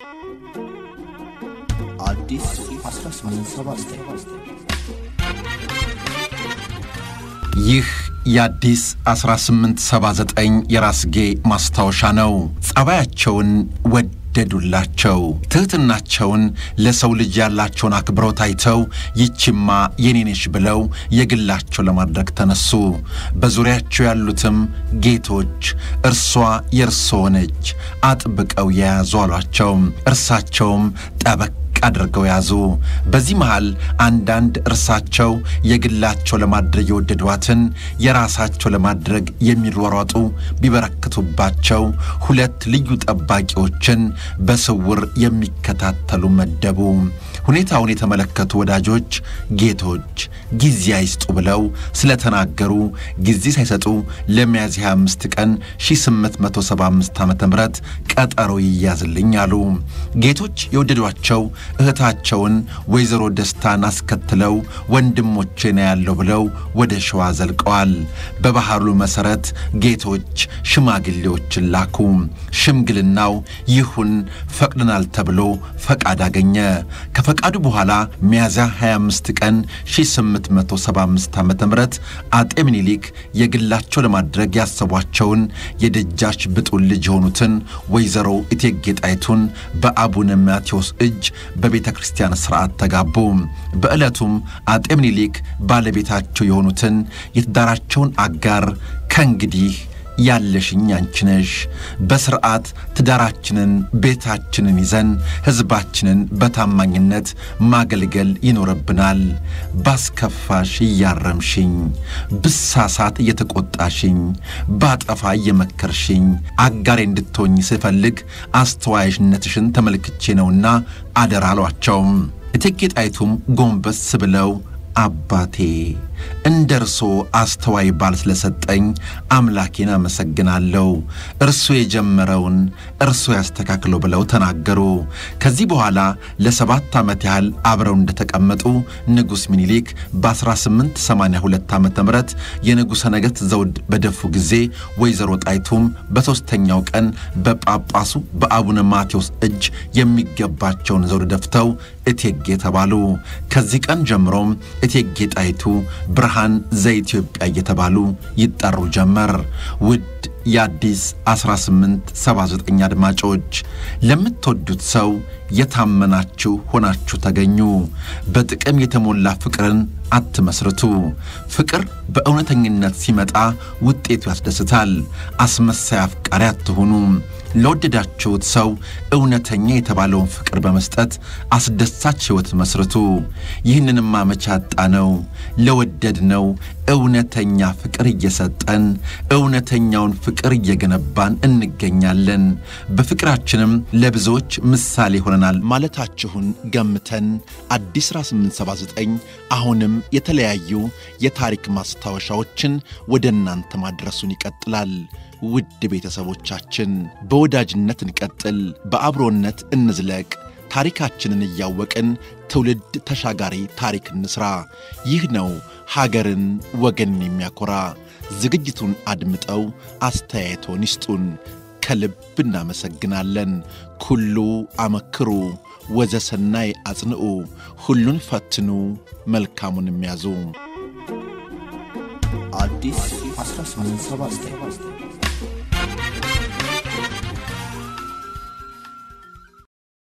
አዲስ 1879 ይህ የአዲስ 1879 የራስጌ ማስታወሻ ነው። ጸባያቸውን ወደዱላቸው። ትሕትናቸውን፣ ለሰው ልጅ ያላቸውን አክብሮት አይተው ይቺማ የኔነሽ ብለው የግላቸው ለማድረግ ተነሱ። በዙሪያቸው ያሉትም ጌቶች እርሷ የእርስዎ ነች አጥብቀው የያዙ አሏቸው። እርሳቸውም ጠበቅ አድርገው ያዙ። በዚህ መሃል አንዳንድ እርሳቸው የግላቸው ለማድረግ የወደዷትን የራሳቸው ለማድረግ የሚሯሯጡ ቢበረክቱባቸው ሁለት ልዩ ጠባቂዎችን በስውር የሚከታተሉ መደቡ። ሁኔታውን የተመለከቱ ወዳጆች ጌቶች ጊዜ አይስጡ ብለው ስለተናገሩ ጊዜ ሳይሰጡ ለሚያዝያ 25 ቀን 1875 ዓ ም ቀጠሮ ይያዝልኝ አሉ። ጌቶች የወደዷቸው እህታቸውን ወይዘሮ ደስታን አስከትለው ወንድሞቼ ነው ያለው ብለው ወደ ሸዋ ዘልቀዋል። በባህሉ መሠረት ጌቶች ሽማግሌዎችን ላኩ። ሽምግልናው ይሁን ፈቅድናል ተብሎ ፈቃድ አገኘ። ከፈቃዱ በኋላ ሚያዝያ 25 ቀን 1875 ዓ ም አጤ ምኒልክ የግላቸው ለማድረግ ያሰቧቸውን የደጃች ብጡል ልጅ የሆኑትን ወይዘሮ እቴጌ ጣይቱን በአቡነ ማቴዎስ እጅ በቤተ ክርስቲያን ሥርዓት ተጋቡ። በዕለቱም አጤ ምኒልክ ባለቤታቸው የሆኑትን የትዳራቸውን አጋር ከእንግዲህ ያለሽኝ አንቺ ነሽ፣ በሥርዓት ትዳራችንን ቤታችንን ይዘን ሕዝባችንን በታማኝነት ማገልገል ይኖርብናል። ባስከፋሽ እያረምሽኝ፣ ብሳሳት እየተቆጣሽኝ፣ ባጠፋ እየመከርሽኝ አጋሬ እንድትሆኝ ስፈልግ አስተዋይሽነትሽን ተመልክቼ ነውና አደራ አሏቸውም። እቴጌ ጣይቱም ጎንበስ ብለው አባቴ እንደ እርሶ አስተዋይ ባል ስለሰጠኝ አምላኬን አመሰግናለሁ። እርሱ የጀመረውን እርሱ ያስተካክለው ብለው ተናገሩ። ከዚህ በኋላ ለሰባት ዓመት ያህል አብረው እንደተቀመጡ ንጉሥ ሚኒሊክ በ1882 ዓ ም የንጉሠ ነገሥት ዘውድ በደፉ ጊዜ ወይዘሮ ጣይቱም በሦስተኛው ቀን በጳጳሱ በአቡነ ማቴዎስ እጅ የሚገባቸውን ዘውድ ደፍተው እቴጌ ተባሉ። ከዚህ ቀን ጀምሮም እቴጌ ጣይቱ ብርሃን ዘኢትዮጵያ እየተባሉ ይጠሩ ጀመር። ውድ የአዲስ 1879 አድማጮች ለምትወዱት ሰው የታመናችሁ ሆናችሁ ተገኙ። በጥቅም የተሞላ ፍቅርን አትመስርቱ። ፍቅር በእውነተኝነት ሲመጣ ውጤቱ ያስደስታል። አስመሳይ አፍቃሪ አትሁኑ። ለወደዳችሁት ሰው እውነተኛ የተባለውን ፍቅር በመስጠት አስደሳች ሕይወት መስርቱ። ይህንንም መቼ አጣነው? ለወደድነው እውነተኛ ፍቅር እየሰጠን እውነተኛውን ፍቅር እየገነባን እንገኛለን። በፍቅራችንም ለብዙዎች ምሳሌ ሆነናል ማለታችሁን ገምተን አዲስ 1879 አሁንም የተለያዩ የታሪክ ማስታወሻዎችን ወደ እናንተ ማድረሱን ይቀጥላል። ውድ ቤተሰቦቻችን በወዳጅነት እንቀጥል፣ በአብሮነት እንዝለቅ። ታሪካችንን እያወቅን ትውልድ ተሻጋሪ ታሪክ እንስራ። ይህ ነው ሀገርን ወገንን የሚያኮራ። ዝግጅቱን አድምጠው አስተያየቶን ይስጡን። ከልብ እናመሰግናለን። ኩሉ አመክሩ ወዘሰናይ አጽንዑ፣ ሁሉን ፈትኑ መልካሙን የሚያዙ አዲስ 1879